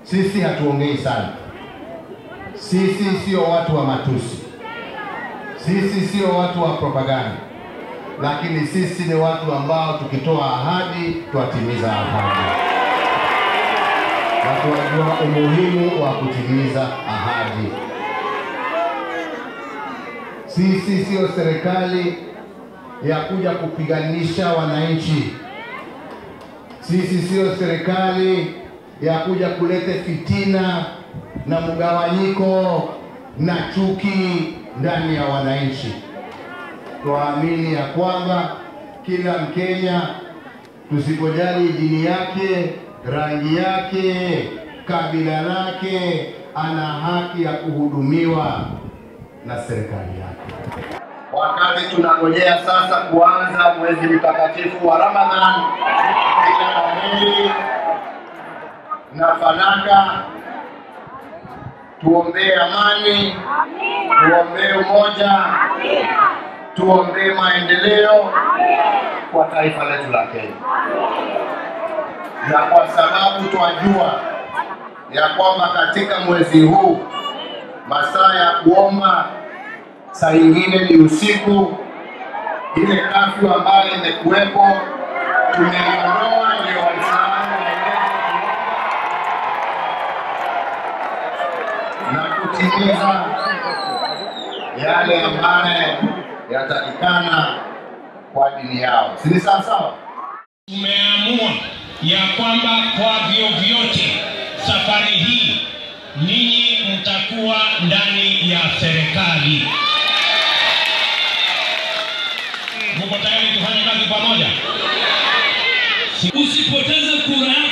Sisi hatuongei sana, sisi sio watu wa matusi, sisi sio watu wa propaganda, lakini sisi ni watu ambao tukitoa ahadi twatimiza ahadi, na tunajua umuhimu wa kutimiza ahadi. Sisi sio serikali ya kuja kupiganisha wananchi. Sisi sio serikali ya kuja kuleta fitina na mgawanyiko na chuki ndani ya wananchi. Tuamini ya kwamba kila Mkenya, tusipojali dini yake, rangi yake, kabila lake, ana haki ya kuhudumiwa na serikali yake. Wakati tunangojea sasa kuanza mwezi mtakatifu wa Ramadhan, kila la heri na fanaka, tuombee amani, tuombee umoja, tuombee maendeleo kwa taifa letu la Kenya, na kwa sababu twajua ya kwamba katika mwezi huu masaa ya kuomba saa ingine ni usiku. Ile kafyu ambayo imekuwepo tumeiondoa, ndio Waislamu waweze kuomba na kutimiza yale ambayo yatakikana kwa dini yao, si ni sawa sawa? Tumeamua ya kwamba kwa vyovyote safari hii ninyi mtakuwa ndani ya serikali. Mko tayari tufanye kazi pamoja? Usipoteze kura